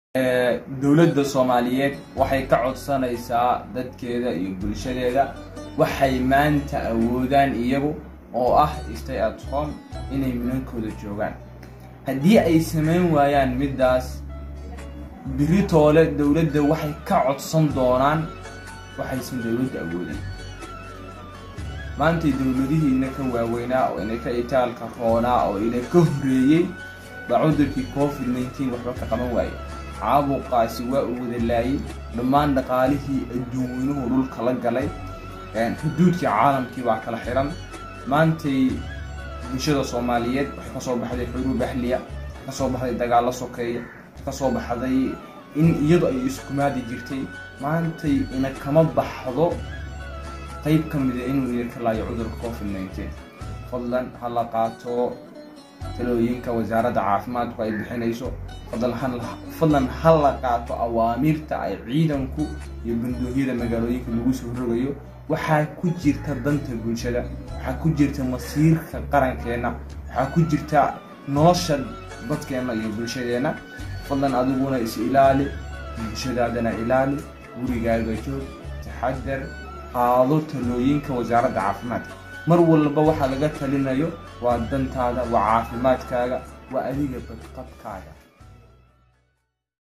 dowladda soomaaliyeed waxay ka codsanaysaa dadkeeda iyo bulshadeeda waxay maanta awoodaan iyagu oo ah stay at home inay minankooda joogaan haddii ay samayn waayaan middaas biritoole dowladda waxay ka codsan doonaan waxaysan dowladda awoodin maantay dowladihiina ka waaweynaa oo ina ka itaalka roonaa oo ina ka horeeyey baa cudurkii covid nneteen waxba ka qaban waaye caabuqaasi waa uu wada laayay dhammaan dhaqaalihii adduunyuhu dhulka la galay xuduudkii caalamkii baa kala xiran maantay bulshada soomaaliyeed waxay kasoo baxday xuruub ahliya waxay kasoo baxday dagaallo sokeeya waxay kasoo baxday in iyadu ay iskumaadi jirtay maantay ina kama baxdo qayb ka mida inuu idinka laayo cudurka covid nneteen fadlan ha la qaato talooyinka wasaaradda caafimaadku ay bixinayso fadlan ha la qaato awaamiirta ay ciidanku iyo bandoohyada magaalooyinka lagu soo rogayo waxaa ku jirta danta bulshada waxaa ku jirta masiirka qarankeenna waxaa ku jirta nolosha dadkeenna iyo bulshadeenna fadlan adiguna is ilaali bulshadaadana ilaali gurigaaga joog taxadar qaado talooyinka wasaaradda caafimaadka mar walba waxaa laga talinayo waa dantaada waa caafimaadkaaga waa adiga badqabkaaga